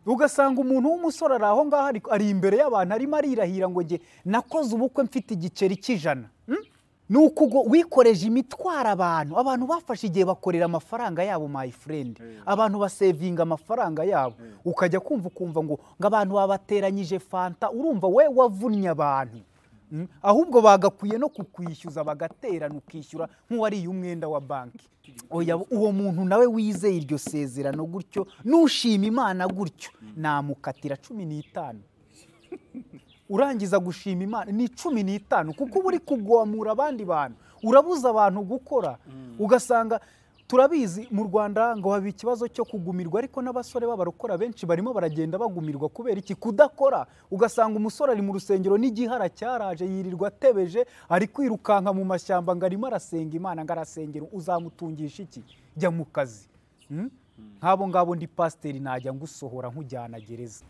ugasanga umuntu w'umusore ari aho ngaho ariko ari imbere y'abantu arimo arirahira ngo njye nakoze ubukwe mfite igiceri cy'ijana Hmm? ni uku ngo wikoreje imitwara abantu abantu bafashe igihe bakorera amafaranga yabo my friend abantu basevinga amafaranga yabo ukajya kumva ukumva ngo ngo abantu babateranyije fanta urumva we wavunnye abantu Hmm? ahubwo bagakwiye no kukwishyuza bagaterana ukishyura nk'uwariye umwenda wa banki oya uwo muntu nawe wizeye iryo sezerano gutyo n'ushima imana gutyo namukatira cumi n'itanu urangiza gushima imana ni cumi n'itanu kuko uba uri kugomura abandi bantu urabuza abantu gukora ugasanga turabizi mu rwanda ngo haba ikibazo cyo kugumirwa ariko n'abasore b'abarokora benshi barimo baragenda bagumirwa kubera iki kudakora ugasanga umusore ari mu rusengero n'igihara cyaraje yirirwa atebeje ari kwirukanka mu mashyamba ngo arimo arasenga imana ngo arasengera uzamutungisha iki jya mu kazi Hmm? nk'abo ngabo ndi pasiteri najya ngusohora nkujyana gereza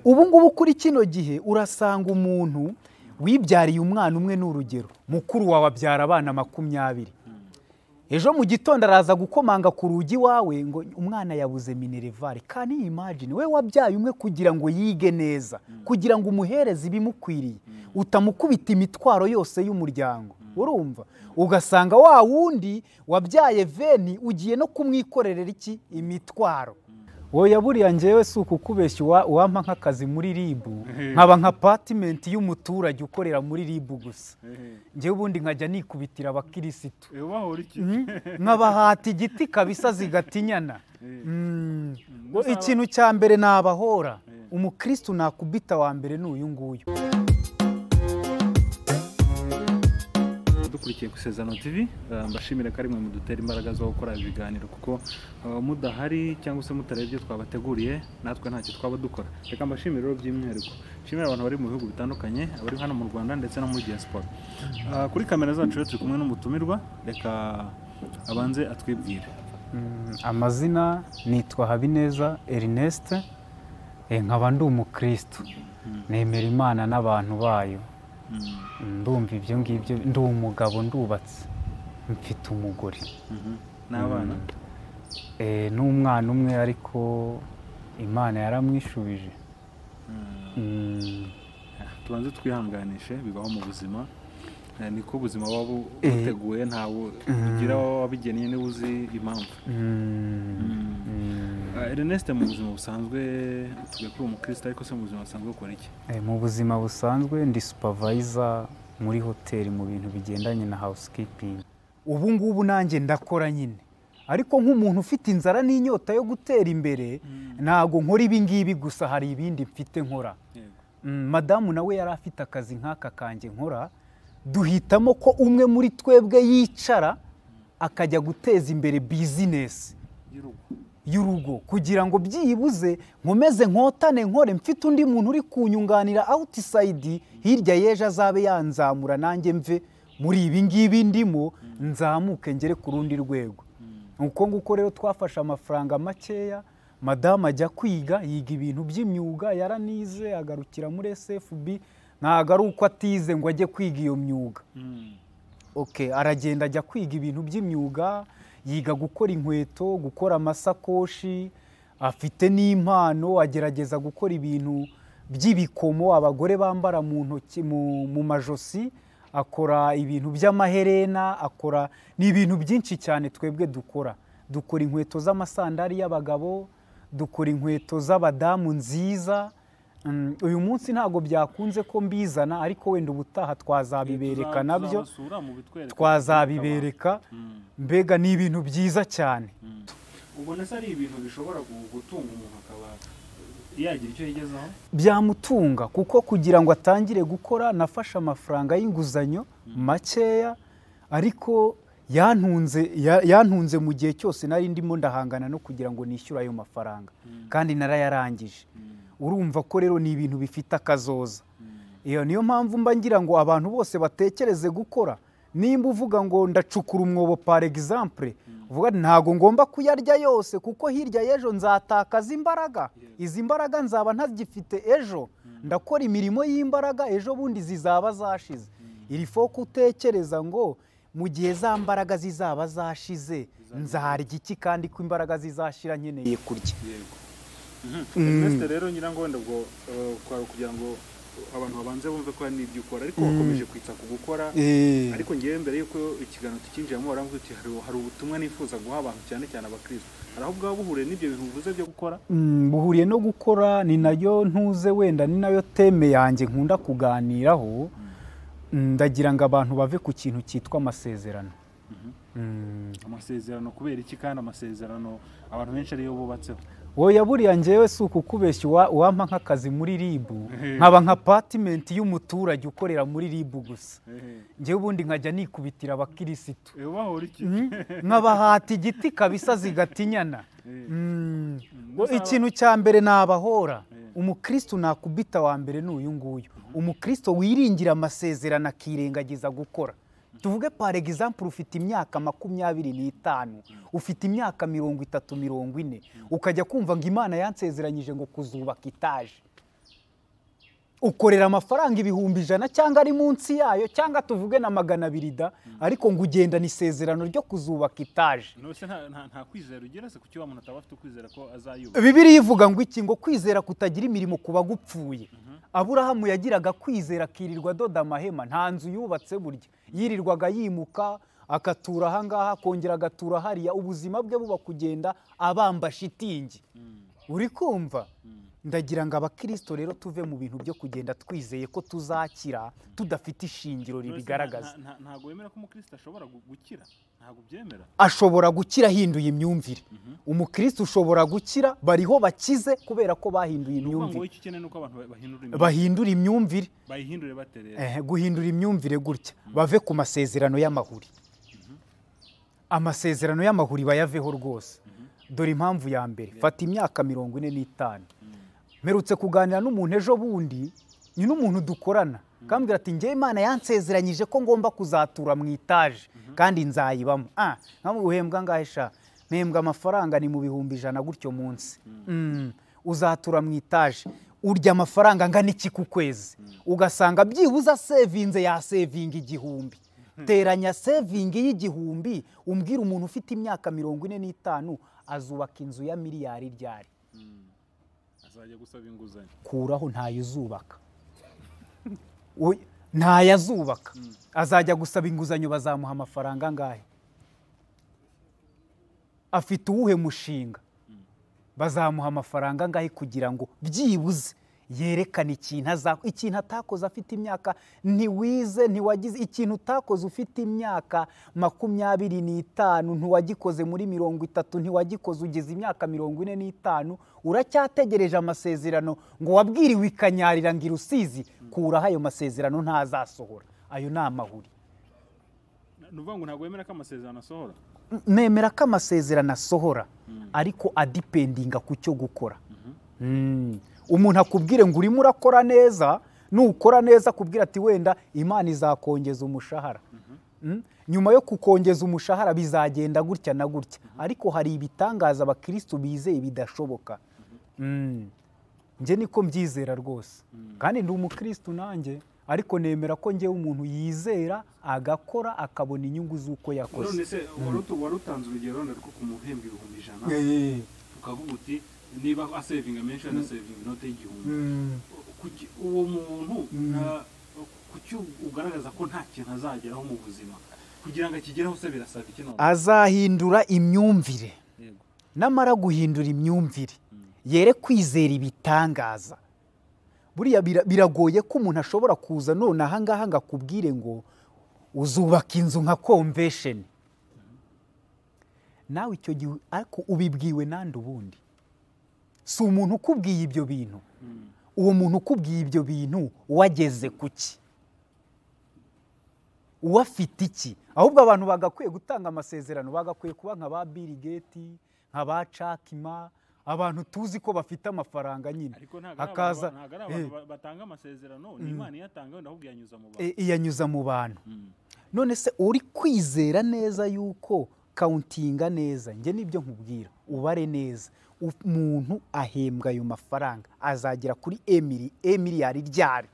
ubu ngubu kuri kino gihe urasanga umuntu wibyariye umwana umwe ni urugero mukuru wawe abyara abana makumyabiri ejo mu gitondo araza gukomanga ku rugi wawe ngo umwana yabuze minerivare kandi imagine we wabyaye umwe kugira ngo yige neza kugira ngo umuhereze ibimukwiriye utamukubita imitwaro yose y'umuryango urumva ugasanga wa wundi wabyaye veni ugiye no kumwikorerera iki imitwaro wowe buriya ngewe si ukukubeshya uwa- uwampa nk'akazi muri ribu nkaba nka patimenti y'umuturage ukorera muri ribu gusa ngewe ubundi nkajya nikubitira abakirisitu Eh, ubahora iki nkabahata igiti kabisa zigatinyana Mm. ikintu cya mbere nabahora umukirisitu nakubita wa mbere ni uyu nguyu dukurikiye ku sezano tv eh, mbashimire ko ari mwe mudutera imbaraga zo gukora ibi biganiro kuko eh, mudahari cyangwa se mutarebye ibyo twabateguriye natwe ntacyo twaba dukora reka mbashimire rero by'umwihariko nshimire abantu bari mu bihugu bitandukanye abari hano mu rwanda ndetse no muri diaspora Eh, kuri kamera zacu rero turi kumwe n'umutumirwa reka abanze atwibwire Mm, amazina nitwa habineza erinest Eh, nkaba ndi umukirisitu nemera imana n'abantu bayo Mm, ndumva ibyo ngibyo ndi umugabo ndubatse mfite umugore mhm. n'abana Eh, n'umwana umwe ariko imana yaramwishubije Mm. Mm, tubanze twihanganishe bibaho mu buzima Eh, niko ubuzima buba bu- Eh. buteguye ntawe ugira wabigennye niba uzi impamvu mm, mm. Eh, Ernest mu buzima busanzwe tuvuga ko uri umukristo ariko se mu buzima busanzwe ukora iki Eh, mu buzima busanzwe ndi supervisor muri hoteli mu bintu bigendanye na housekeeping ubu ngubu nanjye ndakora nyine ariko nk'umuntu ufite inzara n'inyota yo gutera imbere ntabwo nkora ibi ngibi gusa hari ibindi mfite nkora Mm, madamu nawe yari afite akazi nk'aka kanjye nkora duhitamo ko umwe muri twebwe yicara akajya guteza imbere bizinesi y'urugo y'urugo kugira ngo byibuze nkomeze nkotane nkore mfite undi muntu uri kunyunganira awutisayidi hirya y'ejo azabe yanzamura nanjye mve muri ibi ngibi ndimo nzamuke ngere ku rundi rwego uko nguko rero twafashe amafaranga makeya madamu ajya kwiga yiga ibintu by'imyuga yaranize agarukira muri sfb ntabwo ari uko atize ngo ajye kwiga iyo myuga ok aragenda ajya kwiga ibintu by'imyuga yiga gukora inkweto gukora amasakoshi afite n'impano agerageza gukora ibintu by'ibikomo abagore bambara mu ntoki mu, mu majosi akora ibintu by'amaherena akora ni ibintu byinshi cyane twebwe dukora dukora inkweto z'amasandari y'abagabo dukora inkweto z'abadamu nziza Mm, uyu munsi ntabwo byakunze ko mbizana ariko wenda ubutaha twazabibereka nabyo twazabibereka mbega ni ibintu byiza cyane ubona se ari ibintu bishobora gu- gutunga umuntu akaba yagira icyo yigezaho byamutunga kuko kugira ngo atangire gukora nafashe amafaranga y'inguzanyo makeya ariko yantunze ya- yantunze mu gihe cyose nari ndimo ndahangana no kugira ngo nishyure ayo mafaranga kandi narayarangije urumva ko rero ni ibintu bifite akazoza iyo niyo mpamvu mba ngira ngo abantu bose batekereze gukora nimba uvuga ngo ndacukura umwobo par exemple uvuga ati, ntago ngomba kuyarya yose kuko hirya y'ejo nzatakaza imbaraga izi mbaraga nzaba ntazigifite ejo ndakora imirimo y'imbaraga ejo bundi zizaba zashize iri fo utekereza ngo mu gihe za mbaraga zizaba zashize nzarya iki kandi ko imbaraga zizashira nkeneye kurya investe rero nyirango wenda ubwo eh, kwa- kugira ngo abantu babanze bumve ko hari n'ibyo ukora ariko wakomeje kwita ku gukora Eh. ariko ngewe mbere y'uko ikiganiro tukinjiramo warambwira uti hari hari ubutumwa nifuza guha abantu cyane cyane abakristo hari aho bwaba buhuriye n'ibyo bintu bivuze byo gukora Mm, buhuriye no gukora ni nayo ntuze wenda ni nayo teme yanjye nkunda kuganiraho Mm, ndagira ngo abantu bave ku kintu cyitwa amasezerano Mm. amasezerano kubera iki kandi amasezerano abantu benshi ariyo bubatseho oya buriya ngewe si ukukubeshya uwa- uwampa nk'akazi muri ribu nkaba nka patimenti y'umuturage ukorera muri ribu gusa ngewe ubundi nkajya nikubitira abakirisitu ewe bahora iki Mm, nkabahata igiti kabisa zigatinyana Mm, Mbese aba- ikintu cya mbere nabahora Eh. umukristo nakubita wa mbere ni uyu nguyu umukristo wiringira amasezerano akirengagiza gukora tuvuge par example ufite imyaka makumyabiri n'itanu ufite imyaka mirongo itatu mirongo ine ukajya kumva ngo imana yansezeranyije ngo kuzubaka itaje ukorera amafaranga ibihumbi ijana cyangwa ari munsi yayo cyangwa tuvuge na magana abiri da ariko ngo ugendana isezerano ryo kuzubaka itaje nose nta- nta nta kwizera ugira se kuki wa muntu ataba afite ukwizera ko azayubaka bibiriya ivuga ngo iki ngo kwizera kutagira imirimo kuba gupfuye aburahamu yagiraga kwizera akirirwa adoda amahema nta nzu yubatse burya yirirwaga yimuka akatura ahangaha akongera agatura hariya ubuzima bwe buba kugenda abamba shitingi uri kumva ndagira ngo abakristo rero tuve mu bintu byo kugenda twizeye ko tuzakira tudafite ishingiro Nose nta- ribigaragaza nta- nta- ntago wemera ko umukristo ashobora gu- gukira ntago ubyemera ashobora gukira ahinduye imyumvire umukristo ushobora gukira bariho bakize kubera ko bahinduye kuvuga ngo imyumvire wowe icyo ukeneye ni uko abantu ba- bahindura imyumvire bahindura imyumvire bayihindure baterera eh, guhindura imyumvire gutya bave ku masezerano y'amahuri amasezerano y'amahuri bayaveho rwose dore impamvu ya mbere fata imyaka mirongo ine n'itanu mperutse kuganira n'umuntu ejo bundi ni n'umuntu dukorana kambwira ati ngewe imana yansezeranyije ko ngomba kuzatura mu itaje kandi nzayibamo ah nkamu uhembwa ngahe sha mpembwa amafaranga ni mu bihumbi ijana gutyo munsi Mm, uzatura mu itaje urya amafaranga angana iki ku kwezi ugasanga byibuze sevinze yasevinga igihumbi teranya sevingi y'igihumbi umbwira umuntu ufite imyaka mirongo ine n'itanu azubaka inzu ya miliyari ryari azajya gusaba inguzanyo kuraho ntayo uzubaka Oya, ntayo azubaka azajya gusaba inguzanyo bazamuha amafaranga angahe afite uwuhe mushinga bazamuha amafaranga angahe kugira ngo byibuze yerekane ikintu aza ikintu atakoze afite imyaka ntiwize ntiwagize ikintu utakoze ufite imyaka makumyabiri n'itanu ntiwagikoze muri mirongo itatu ntiwagikoze ugeze imyaka mirongo ine n'itanu uracyategereje amasezerano ngo wabwiriwe ikanyarira ngo irusizi kuraho ayo masezerano ntazasohora ayo ni amahuri ni ukuvuga ngo ntago wemera ko amasezerano asohora nemera ko amasezerano asohora ariko adipendinga ku cyo gukora Mm. umuntu akubwire ngo urimo urakora neza nukora neza akubwira ati wenda imana izakongeza umushahara Mm. nyuma yo kukongeza umushahara bizagenda gutya na gutya ariko hari ibitangaza abakirisitu bizeye bidashoboka Mm. njye niko mbyizera rwose kandi ndi umukirisitu nanjye ariko nemera ko ngewe umuntu yizera agakora akabona inyungu z'uko yakoze none se wari utu- wari utanze urugero wenda rwo kumuhemba ibihumbi ijana ukavuga uti niba asevinga menshi anasevinga inote y'igihumbi Kuki- uwo muntu nta- kuki ugaragaza ko nta kintu azageraho mu buzima kugira ngo akigereho se birasaba iki none azahindura imyumvire Yego. namara guhindura imyumvire yere kwizera ibitangaza buriya bira- biragoye ko umuntu ashobora kuza none ahangaha ngo akubwire ngo uzubaka inzu nka komvesheni nawe icyo gihe ariko ubibwiwe nande ubundi si umuntu ukubwiye ibyo bintu uwo muntu ukubwiye ibyo bintu wageze ku ki uwafite iki ahubwo abantu bagakwiye gutanga amasezerano bagakwiye kuba nka ba Bill Gates nka ba cakima abantu tuzi ko bafite amafaranga nyine ariko ntabwo ari hakaza abantu- ntabwo ari abantu ba- batanga amasezerano ni imana iyatanga wenda ahubwo iyanyuza mu bantu Eh, iyanyuza mu bantu none se uri kwizera neza yuko kawuntinga neza njye nibyo nkubwira ubare neza umuntu ahembwa ayo mafaranga azagera kuri emiri emiri yari ryari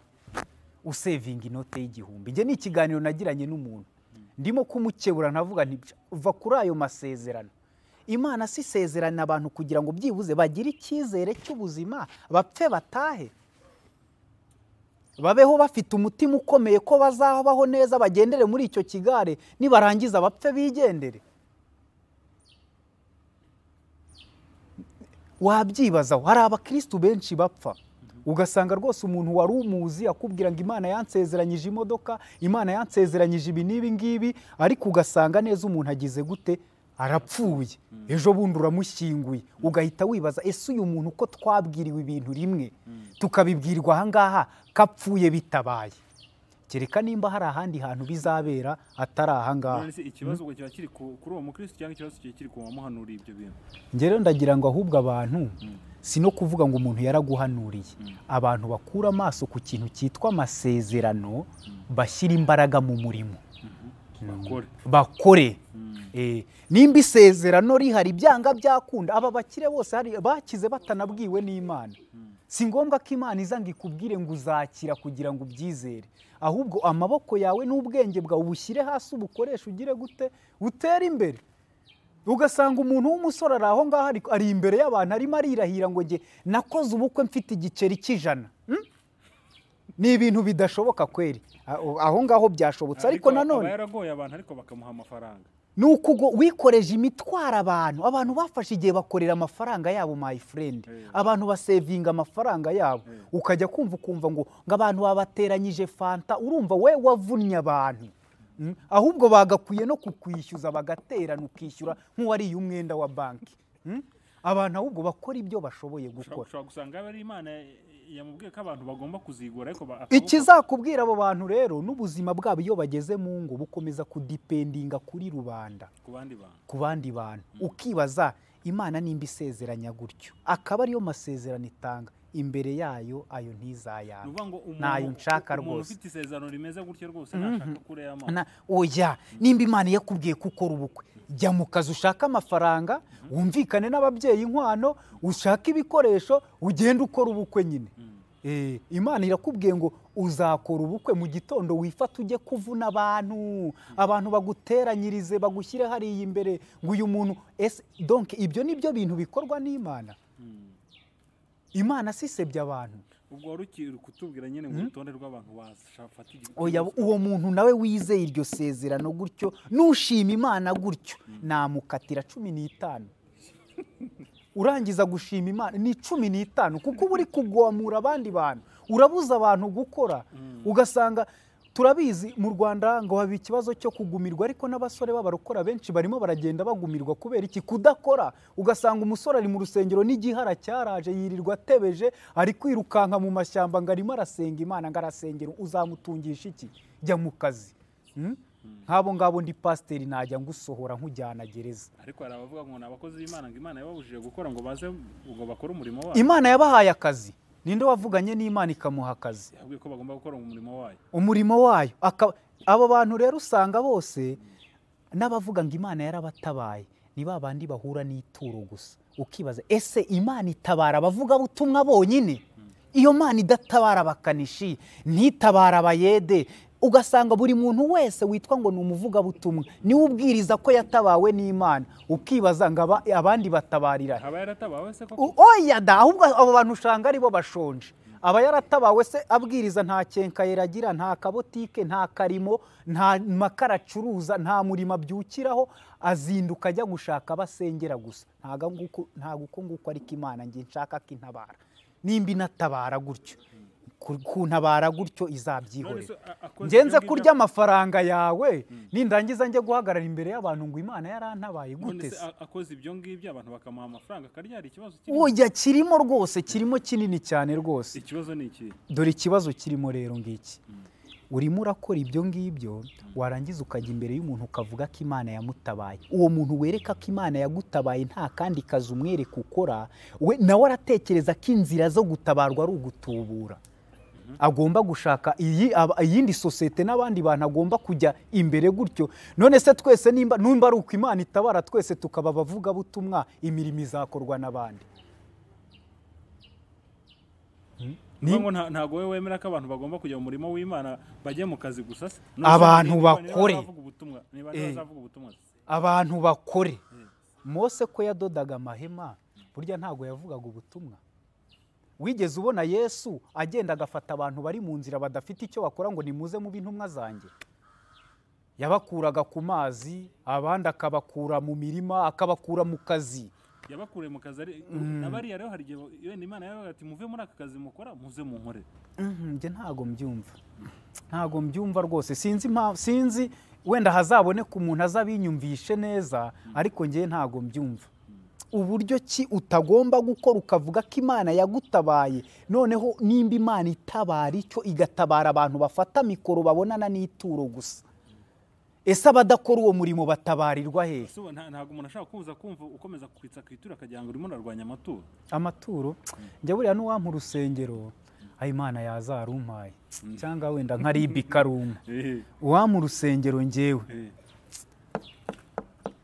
usevinga inote y'igihumbi njye ni ikiganiro nagiranye n'umuntu ndimo kumukebura ntavuga nti "Bya- uva kuri ayo masezerano imana si isezerana abantu kugira ngo byibuze bagire icyizere cy'ubuzima bapfe batahe babeho bafite umutima ukomeye ko bazabaho neza bagendere muri icyo kigare nibarangiza bapfe bigendere wabyibazaho hari abakirisitu benshi bapfa ugasanga rwose umuntu wari umuzi akubwira ngo imana yansezeranyije imodoka imana yansezeranyije ibi n'ibi ngibi ariko ugasanga neza umuntu agize gute arapfuye ejo bundi uramushyinguye ugahita wibaza ese uyu muntu ko twabwiriwe ibintu rimwe tukabibwirwa aha ngaha kapfuye bitabaye kereka nimba hari ahandi hantu bizabera atari aha ngaha none se ikibazo ngo kiba kiri ku- kuri uwo mukristo cyangwa ikibazo kiba kiri ku wamuhanuriye ibyo bintu rero ndagira ngo ahubwo abantu si no kuvuga ngo umuntu yaraguhanuriye abantu bakura amaso ku kintu cyitwa amasezerano bashyira imbaraga mu murimo bakore bakore Eh, nimba isezerano rihari byanga byakunda aba bakire bose hari bakize batanabwiwe n'imana si ngombwa ko imana iza ngo ikubwire ngo uzakira kugira ngo ubyizere ahubwo amaboko yawe n'ubwenge bwawe ubushyire hasi ubukoreshe ugire gute utere imbere ugasanga umuntu w'umusore ari aho ngaho ari- ari imbere y'abantu arimo arirahira ngo njye nakoze ubukwe mfite igiceri cy'ijana Hmm? ni ibintu bidashoboka kweri Aho- aho ngaho byashobotse ariko nanone aba yaragoye abantu ariko bakamuha amafaranga ni ukugo wikoreje imitwaro abantu abantu bafashe igihe bakorera amafaranga yabo my friend Eh. abantu basevinga amafaranga yabo ukajya kumva ukumva ngo ngo abantu babateranyije fanta urumva we wavunnye abantu Mm. ahubwo bagakwiye no kukwishyuza bagaterana ukishyura nk'uwariye umwenda wa banki Mm. abantu ahubwo bakora ibyo bashoboye gukora ushobora gusanga yaba ari imana yamubwiye ko abantu bagomba kuzigura ariko ba- akaboko- ikizakubwira abo bantu rero n'ubuzima bwabo iyo bageze mu ngo bukomeza kudipendinga kuri rubanda ku bandi bantu ku bandi bantu ukibaza imana nimba isezeranya gutyo akaba ariyo masezerano itanga imbere yayo ayo ni ntizayanga ukuvuga ngo umuntu- Ntayo nshaka umuntu rwose. ufite isezerano rimeze gutyo rwose ntashaka kureya amaso Na- oya nimba imana yakubwiye ko ukora ubukwe jya mu kazi ushaka amafaranga wumvikane n'ababyeyi inkwano ushake ibikoresho ugende ukora ubukwe nyine Eh, imana irakubwiye ngo uzakora ubukwe mu gitondo wifate ujye kuvuna abantu abantu baguteranyirize bagushyire hariya imbere ngo uyu muntu ese donke ibyo ni byo bintu bikorwa n'imana imana si isebya abantu ubwo wari ukiri kutubwira nyine ngo urutonde rw'abantu bafata igihe oya uwo muntu nawe wizeye iryo sezerano gutyo n'ushima imana gutyo namukatira cumi n'itanu urangiza gushima imana ni cumi n'itanu kuko uba uri kugomura abandi bantu urabuza abantu gukora ugasanga turabizi mu rwanda ngo haba ikibazo cyo kugumirwa ariko n'abasore b'abarokora benshi barimo baragenda bagumirwa kubera iki kudakora ugasanga umusore ari mu rusengero n'igihara cyaraje yirirwa atebeje ari kwirukanka mu mashyamba ngo arimo arasenga imana ngo arasengera uzamutungisha iki jya mu kazi Hmm? nk'abo ngabo ndi pasiteri najya ngusohora nkujyana gereza ariko hari abavuga ngo ni abakozi b'imana ngo imana yababujije gukora ngo baze ngo bakore umurimo wayo imana yabahaye akazi ninde wavuganye n'imana ikamuha akazi yabwiye ko bagomba gukora umurimo wayo umurimo wayo Aka- abo bantu rero usanga bose n'abavuga ngo imana yarabatabaye ni ba bandi bahura n'ituro gusa ukibaza ese imana itabara abavugabutumwa bonyine iyo mana idatabara abakanishi ntitabara abayede ugasanga buri muntu wese witwa ngo ni umuvugabutumwa niwe ubwiriza ko yatabawe n'imana ukibaza ngo aba- abandi batabarira he? aba yaratabawe se koko U- oya da ahubwo abo bantu usanga ari bo bashonje aba yaratabawe se abwiriza nta cyenka yeragira nta kabotike nta karimo nta makara acuruza nta murimo abyukiraho azinduka ajya gushaka abo asengera gusa ntago nguko- ntago uko nguko ariko imana njye nshaka ko intabara nimba inatabara gutyo ku- kuntabara gutyo None se izabyihorera a- akoze ngenze ibyo ngibyo- kurya amafaranga yawe nindangiza njye guhagarara imbere y'abantu ngo imana yarantabaye none gute se se a- akoze ibyo ngibyo abantu bakamuha amafaranga akaryara ikibazo kirimo burya kirimo rwose kirimo kinini cyane rwose ikibazo ni ikihe dore ikibazo kirimo rero ngiki urimo urakora ibyo ngibyo warangiza ukajya imbere y'umuntu ukavuga ko imana yamutabaye uwo muntu wereka ko imana yagutabaye nta kandi kazi umwereka ukora we nawe aratekereza ko inzira zo gutabarwa ari ugutubura agomba gushaka iyi- aba- iyindi sosiyete n'abandi bantu agomba kujya imbere gutyo none se twese nimba numba ari uko imana itabara twese tukaba abavugabutumwa imirimo izakorwa n'abandi ni ngo nta- ntago wowe wemera ko abantu bagomba kujya mu murimo w'imana bajya mu kazi gusa se None se Abantu niba- niba bakore. bazavuga ubutumwa- niba Eh. bazavuga ubutumwa se? abantu bakore mose ko yadodaga amahema burya ntabwo yavugaga ubutumwa wigeze ubona yesu agenda agafata abantu bari mu nzira badafite icyo bakora ngo nimuze mu b'intumwa zanjye yabakuraga ku mazi abandi akabakura mu mirima akabakura mu kazi yabakuriye mu kazi ari abariya rero hari igihe yenda imana yabaga ati muve muri aka kazi mukora muze munkorere Mhm, njye ntago mbyumva ntago mbyumva rwose sinzi impamvu sinzi wenda hazaboneka umuntu azabinyumvishe neza ariko njye ntago mbyumva uburyo ki utagomba gukora ukavuga ko imana yagutabaye noneho nimba imana itabara icyo igatabara abantu bafata mikoro babonana n'ituro gusa ese abadakora uwo murimo batabarirwa hehe So, nta- ntabwo umuntu ashaka kuza kumva ukomeza kwitsa ku ituro akagira ngo urimo urarwanya amaturo amaturo njya buriya n'uwampa urusengero ayo imana yazarumpaye cyangwa wenda nkariba ikaruma uwampa urusengero njyewe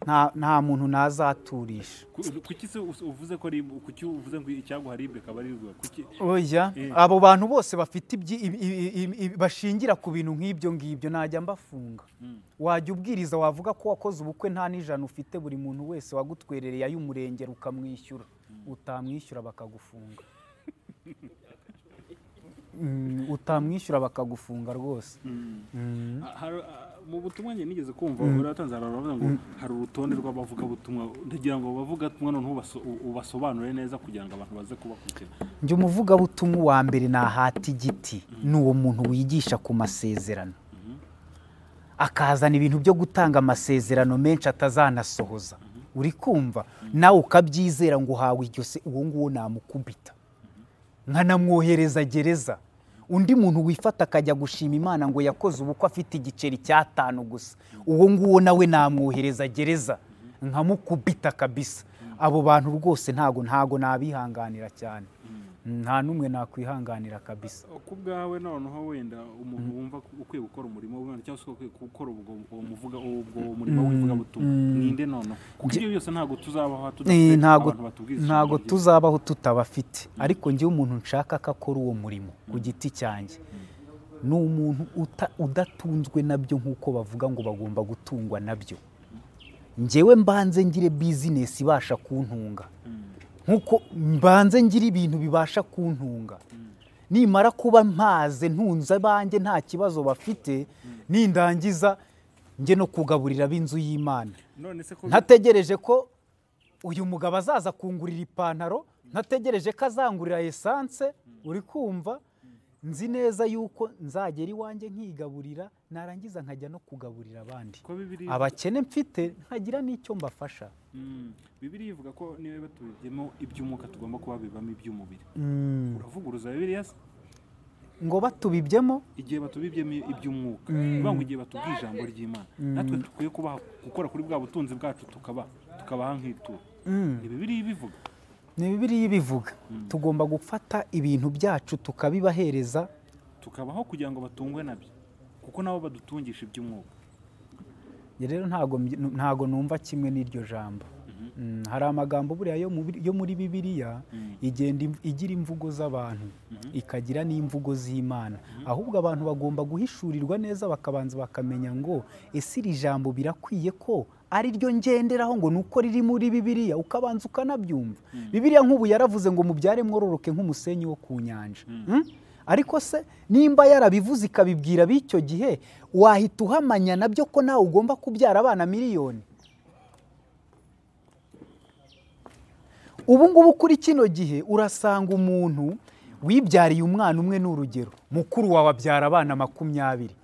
nta nta muntu nazaturisha Ku- kuki se us- uvuze ko ari kuki uvuze ngo icyaguharibwe akaba ari rwa kuki oya Eh. abo bantu bose bafite ibyi- ibi- ibi- ibi- ibi- bashingira ku bintu nk'ibyo ngibyo najya mbafunga Mm. wajya ubwiriza wavuga ko wakoze ubukwe nta n'ijana ufite buri muntu wese wagutwerereye ay'umurengera ukamwishyura utamwishyura bakagufunga Mm, utamwishyura bakagufunga rwose Mm. Ah, hari- ah, mu butumwa njye nigeze kumva uratanze hari abavuga ngo hari urutonde rw'abavugabutumwa ndagira ngo abavugabutumwa noneho ubaso- u- ubasobanure neza kugira ngo abantu baze kubakurikira njye umuvugabutumwa wa mbere nahata igiti ni uwo muntu wigisha ku masezerano akazana ibintu byo gutanga amasezerano menshi atazanasohoza uri kumva nawe ukabyizera ngo uhawe iryo se uwo nguwo namukubita nkanamwohereza gereza undi muntu wifata akajya gushima imana ngo yakoze ubukwe afite igiceri cy'atanu gusa uwo nguwo nawe namwohereza gereza nkamukubita kabisa abo bantu rwose ntago ntago nabihanganira cyane nta n'umwe nakwihanganira kabisa ku bwawe noneho wenda umuntu wumva ko ukwiye gukora umurimo w'umwana cyangwa se ukwiye gukora ubwo uwo muvuga ubwo murimo w'ivugabutumwa ninde noneho kuko ibyo byose ntabgo tuzabaho Eh, tudafite ntago abantu batubwiriza ntago ijambo ryiza. tuzabaho tutabafite ariko njyewe umuntu nshaka ko akora uwo murimo ku giti cyanjye ni umuntu uta- udatunzwe nabyo nk'uko bavuga ngo bagomba gutungwa nabyo njyewe mbanze ngire bizinesi ibasha kuntunga nk'uko mbanze ngire ibintu bibasha kuntunga nimara kuba mpaze ntunze abanjye nta kibazo bafite nindangiza njye no kugaburira ab'inzu y'imana none se ko ntategereje ko uyu mugabo azaza kungurira ipantaro ntategereje ko azangurira esanse uri kumva nzi neza yuko nzagera iwanjye nkigaburira narangiza nkajya no kugaburira abandi ko bibiri abakene mfite nkagira n'icyo mbafasha Mm. bibiliya ivuga ko niba tubibyemo iby'umwuka tugomba kuba bibamo iby'umubiri uravuguruza bibiliya se ngo batubibyemo igihe batubibyemo iby'umwuka bivuga ngo igihe batubwiye ijambo ry'imana natwe dukwiye kubaha gukora kuri bwa butunzi bwacu tukaba tukabaha nk'ituro ni bibiliya ibivuga ni bibiriya ibivuga tugomba gufata ibintu byacu tukabibahereza tukabaho kugira ngo batungwe nabyo kuko nabo badutungisha iby'umwuka Njye rero ntago mby- ntago numva kimwe n'iryo jambo Mm, hari amagambo buriya yo mu Bi- yo muri bibiliya igenda im- igira imvugo z'abantu ikagira n'imvugo z'imana ahubwo abantu bagomba guhishurirwa neza bakabanza bakamenya ngo ese iri jambo birakwiye ko ari ryo ngenderaho ngo ni uko riri muri bibiliya ukabanza ukanabyumva bibiliya nk'ubu yaravuze ngo mubyare mwororoke nk'umusenyi wo ku nyanja Mm? ariko se nimba yarabivuze ikabibwira b'icyo gihe wahita uhamanya nabyo ko nawe ugomba kubyara abana miliyoni ubu ngubu kuri kino gihe urasanga umuntu wibyariye umwana umwe ni urugero mukuru wawe abyara abana makumyabiri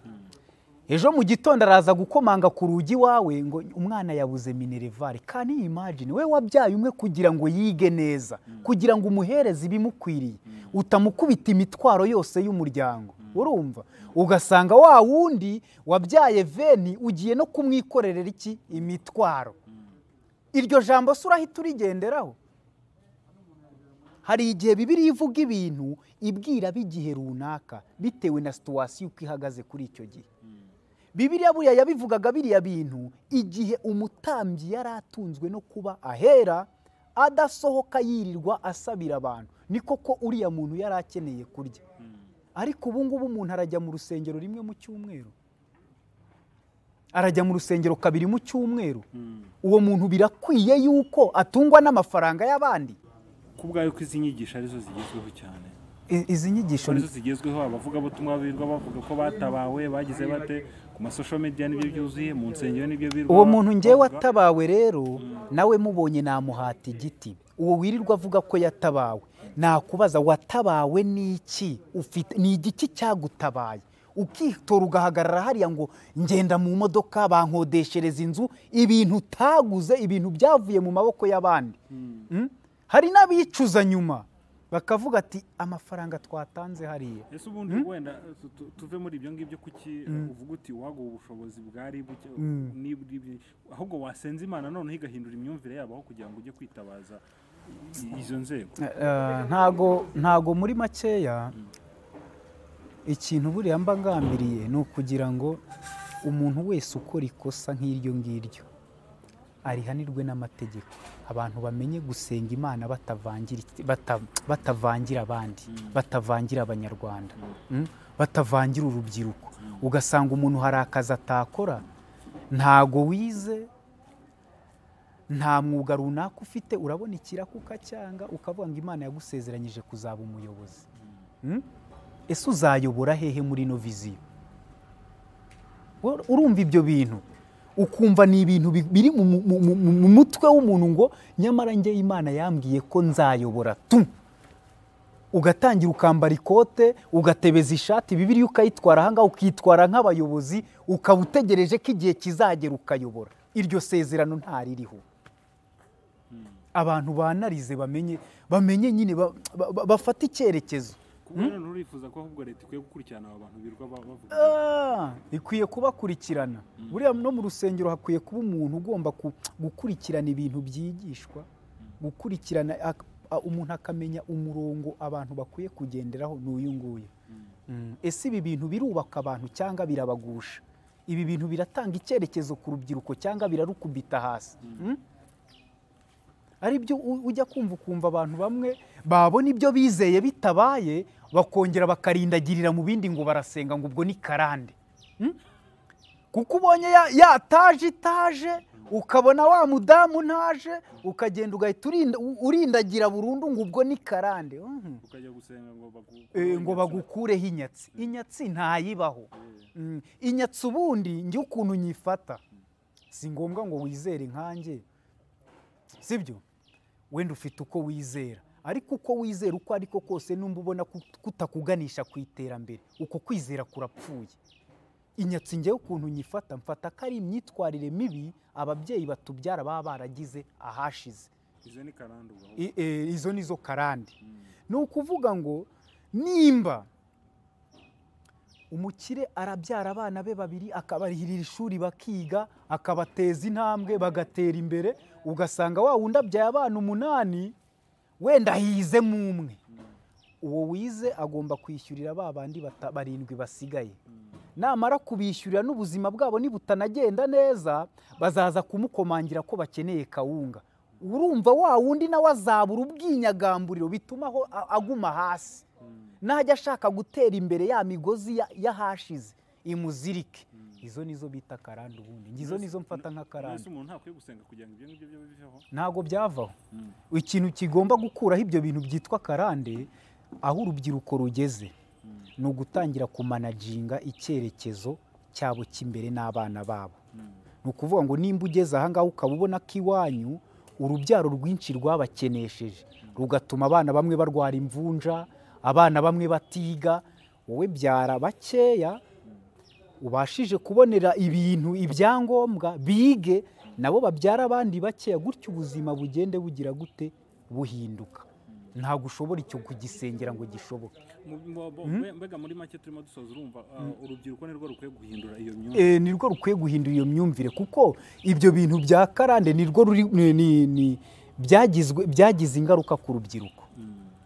ejo mu gitondo araza gukomanga ku rugi iwawe ngo umwana yabuze minerivare kandi imagine we wabyaye umwe kugira ngo yige neza kugira ngo umuhereze ibimukwiriye utamukubita imitwaro yose y'umuryango urumva ugasanga wa wundi wabyaye veni ugiye no kumwikorerera iki imitwaro iryo jambo se urahita urigenderaho hari igihe bibiri ivuga ibintu ibwira b'igihe runaka bitewe na situwasiyo uko ihagaze kuri icyo gihe bibiriya buriya yabivugaga biriya bintu igihe umutambyi yari atunzwe no kuba ahera adasohoka yirirwa asabira abantu niko ko uriya muntu yari akeneye kurya ariko ubu ngubu umuntu arajya mu rusengero rimwe mu cyumweru arajya mu rusengero kabiri mu cyumweru uwo muntu birakwiye yuko atungwa n'amafaranga y'abandi ku bwayo ko izi nyigisho arizo zigezweho cyane I- izi nyigisho arizo zigezweho abavugabutumwa birirwa bavuga ko batabawe bagize bate ku masosho media nibyo byuzuye mu nsengero nibyo birirwa uwo muntu ngewe bavuga. watabawe rero nawe mubonye namuhata igiti uwo wirirwa avuga ko yatabawe nakubaza watabawe n'iki ufite ni igiki cyagutabaye ukitora ugahagarara hariya ngo ngenda mu modoka bankodeshereza inzu ibintu utaguze ibintu byavuye mu maboko y'abandi Mm? hari n'abicuza nyuma bakavuga ati amafaranga twatanze hariya ese ubundi wenda tu- tu- tuve muri ibyo ngibyo kuki uvuga uti waguha ubushobozi bwari buke nibwo ibi- ahubwo wasenza imana noneho igahindura imyumvire yabo aho kugira ngo ujye kwitabaza i- izo nzego Eh, ntago ntago muri makeya ikintu buriya mba ngambiriye ni ukugira ngo umuntu wese ukora ikosa nk'iryo ngiryo arihanirwe n'amategeko abantu bamenye gusenga imana batavangira bata- batavangira abandi batavangira abanyarwanda Mm? batavangira urubyiruko ugasanga umuntu hari akazi atakora ntago wize nta mwuga runaka ufite urabona ikirakuka cyanga ukavuga ngo imana yagusezeranyije kuzaba umuyobozi Mm? ese uzayobora hehe muri ino viziyo Wo- urumva ibyo bintu ukumva ni ibintu bi- biri mu- mu- mu- mu- mu mutwe w'umuntu ngo nyamara njye imana yambwiye ko nzayobora tu ugatangira ukambara ikote ugatebeza ishati bibiriya ukayitwara ahangaha ukitwara nk'abayobozi ukaba utegereje ko igihe kizagera ukayobora iryo sezerano ntaririho abantu banarize bamenye bamenye nyine ba- ba- ba- bafata icyerekezo kuba noneho urifuza ko ahubwo leta ikwiye gukurikirana aba bantu birirwa ba- bavuga Ah, ikwiye kubakurikirana buriya no mu rusengero hakwiye kuba umuntu ugomba ku- gukurikirana ibintu byigishwa gukurikirana ak- a- umuntu akamenya umurongo abantu bakwiye kugenderaho n'uyu nguyu Mm, ese ibi bintu birubaka abantu cyangwa birabagusha ibi bintu biratanga icyerekezo ku rubyiruko cyangwa birarukubita hasi Mm? ari byo u- ujya kumva ukumva abantu bamwe babona ibyo bizeye bitabaye bakongera bakarindagirira mu bindi ngo barasenga ngo ubwo ni karande Hmm? kuko ubonye ya- yataje itaje ukabona wa mudamu ntaje ukagenda ugahita urinda- u- urindagira burundu ngo ubwo ni karande Mhm. ukajya gusenga ngo bagu- Eh, ngo bagukureho inyatsi inyatsi ntayibaho Mm, inyatsi ubundi njye ukuntu nyifata si ngombwa ngo wizere nkanjye sibyo wenda ufite uko wizera ariko uko wizera uko ariko kose numva ubona kut- kutakuganisha ku iterambere uko kwizera kurapfuye inyatsi njyewe ukuntu nyifata mfata ko ari imyitwarire mibi ababyeyi batubyara baba baragize ahashize izo ni karande ubwo ahubwo. I- eh, izo ni zo karande Mm. ni ukuvuga ngo nimba umukire arabyara abana be babiri akabarihirira ishuri bakiga akabateza intambwe bagatera imbere ugasanga wa wundi abyaye abana umunani wenda hizemo umwe uwo wize agomba kwishyurira ba bandi bata- barindwi basigaye namara kubishyurira n'ubuzima bwabo nibutanagenda neza bazaza kumukomangira ko bakeneye kawunga urumva wa wundi nawe azabura ubwinyagamburiro bituma aho a- aguma hasi najya ashaka gutera imbere ya migozi ya- y'ahashize imuzirike izo nizo bita karande ubundi Njye izo nizo mfata mbese nk'akarande umuntu ntakwiye gusenga kugira ngo ibyo ngibyo bibe biveho ntabwo byavaho ikintu kigomba gukuraho ibyo bintu byitwa karande aho urubyiruko rugeze ni ugutangira kumanaginga icyerekezo cyabo cy'imbere n'abana babo ni ukuvuga ngo nimba ugeze ahangaha ukaba ubona ko iwanyu urubyaro rwinshi rwabakenesheje rugatuma abana bamwe barwara imvunja abana bamwe batiga wowe byara bakeya ubashije kubonera ibintu ibyangombwa bige nabo babyara abandi bakeya gutyo ubuzima bugende bugira gute buhinduka ntabwo ushobora icyo kugisengera ngo gishoboke Mu- mu- mu- mbega muri make turimo dusoza urumva uh, urubyiruko nirwo rukwiye guhindura iyo myumvire e, nirwo rukwiye guhindura iyo myumvire kuko ibyo bintu bya karande nirwo ruri ni, ni, ni, byagizwe byagize ingaruka ku rubyiruko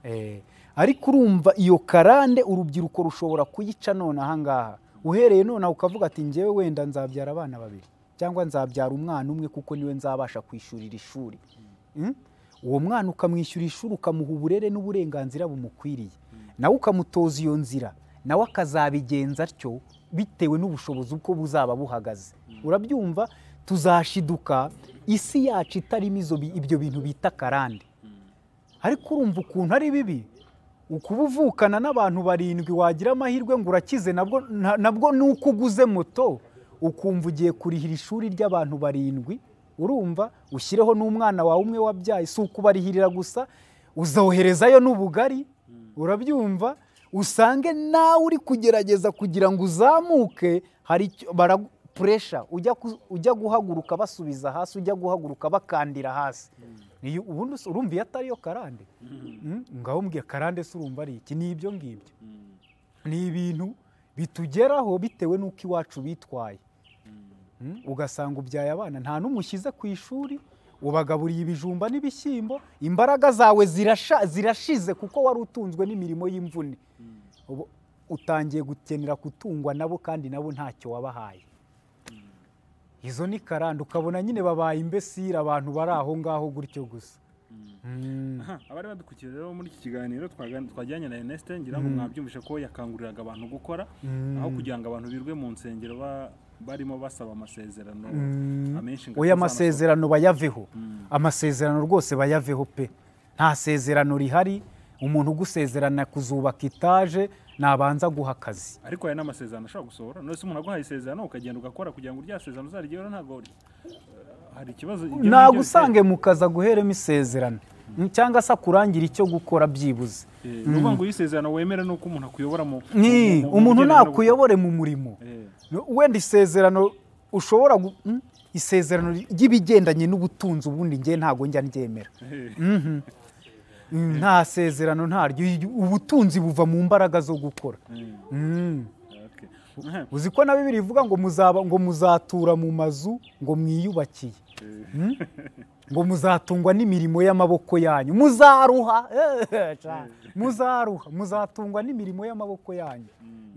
e, ariko urumva iyo karande urubyiruko rushobora kuyica none ahangaha uhereye nonaha ukavuga ati njyewe wenda nzabyara abana babiri cyangwa nzabyara umwana umwe kuko niwe nzabasha kwishyurira ishuri Mm? uwo mwana ukamwishyura ishuri ukamuha uburere n'uburenganzira bumukwiriye nawe ukamutoza iyo nzira nawe akazabigenza atyo bitewe n'ubushobozi uko buzaba buhagaze urabyumva tuzashiduka isi yacu itarimo izo bi- ibyo bintu bita karande ariko urumva ukuntu ari bibi ukuba uvukana n'abantu barindwi wagira amahirwe ngo urakize nabwo nta- nabwo ni uko uguze moto ukumva ugiye kurihira ishuri ry'abantu barindwi urumva ushyireho n'umwana wawe umwe wabyaye si ukubarihirira gusa uzoherezayo n'ubugari urabyumva usange nawe uri kugerageza kugira ngo uzamuke hari icyo- bara- puresha ujya ku- ujya guhaguruka basubiza hasi ujya guhaguruka bakandira hasi Iyo- ubundi us- urumva iyo atariyo karande Mm, ngaho mbwiye karande se urumva ari iki ni ibyo ngibyo ni ibintu bitugeraho bitewe n'uko iwacu bitwaye Mm, ugasanga ubyaye abana nta n'umwe ushyize ku ishuri ubagaburiye ibijumba n'ibishyimbo imbaraga zawe zirasha- zirashize kuko wari utunzwe n'imirimo y'imvune ubu utangiye gukenera gutungwa nabo kandi nabo ntacyo wabahaye izo ni karande ukabona nyine babaye imbesira abantu bari aho ngaho gutyo gusa Mm. Aha, abari badukurikiye rero muri iki kiganiro twagan- twajyanye na Ernest ngira ngo mwabyumvishe ko yakanguriraga abantu gukora aho kugira ngo abantu birwe mu nsengero ba- barimo basaba amasezerano amenshi ngo oya atazanasohoka. amasezerano bayaveho amasezerano rwose bayaveho pe nta sezerano rihari umuntu ugusezerana kuzubaka itaje nabanza guha akazi ariko aya ni amasezerano ashobora gusohora none se umuntu aguhaye isezerano ukagenda ugakora kugira ngo rya sezerano uzarigeho ntabwo eh, hari ikibazo ibyo ni byo nagusange mu kazi aguheremo isezerano cyangwa se akurangira icyo gukora byibuze bitera. Eh, ni ukuvuga ngo iyo isezerano wemera ni uko umuntu akuyobora mu Ni, mu- mu- mu umuntu bijyanye no gukora. ntakuyobore mu murimo Eh, No, wenda isezerano ushobora gu- mm, isezerano ry'ibigendanye n'ubutunzi ubundi ngewe ntabwo njya ndyemera eh, Mm, nta sezerano ntaryo Iyo- ubutunzi buva mu mbaraga zo gukora eh, Mm. okay. Aha, uzi ko na bibiri ivuga ngo muzaba ngo muzatura mu mazu ngo mwiyubakiye eh, Mm? ngo muzatungwa n'imirimo y'amaboko yanyu muzaruha Eh, ca. muzaruha muzatungwa n'imirimo y'amaboko yanyu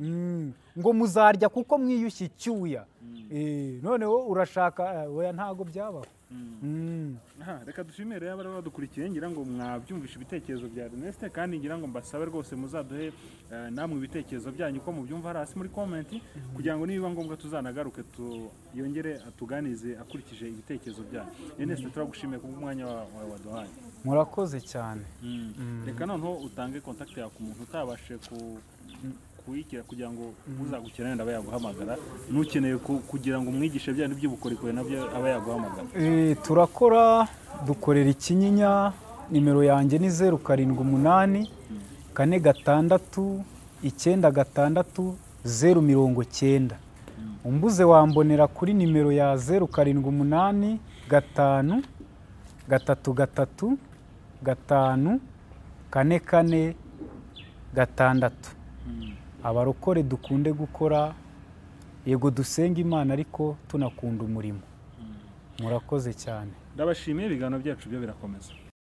Mm. ngo muzarya kuko mwiyushye icyuya Eh, noneho urashaka eh, oya ntago byabaho Mm. aha, reka dushimire rero abari badukurikiye ngira ngo mwabyumvishe ibitekerezo bya Ernest kandi ngira ngo mbasabe rwose muzaduhe eh, namwe ibitekerezo byanyu uko mubyumva hariya hasi muri comment kugira ngo nibiba ngombwa tuzanagaruke tu- yongere atuganize akurikije ibitekerezo byanyu Ernest turagushimiye kubw'umwanya wa- wawe waduhaye murakoze cyane reka noneho utange contact yawe ku muntu utabashe ku kuyikira kugira ngo uzagukenera wenda aba yaguhamagara n'ukeneye ku- kugira ngo umwigishe byanyu by'ubukorikori nabyo aba yaguhamagara Eh, turakora dukorera ikinyinya nimero yanjye ni zeru karindwi umunani kane gatandatu icyenda gatandatu zeru mirongo cyenda umbuze wambonera kuri nimero ya zeru karindwi umunani gatanu gatatu gatatu gatanu kane kane gatandatu abarokore dukunde gukora yego dusenga imana ariko tunakunda umurimo murakoze cyane ndabashimiye ibiganiro byacu byo birakomeza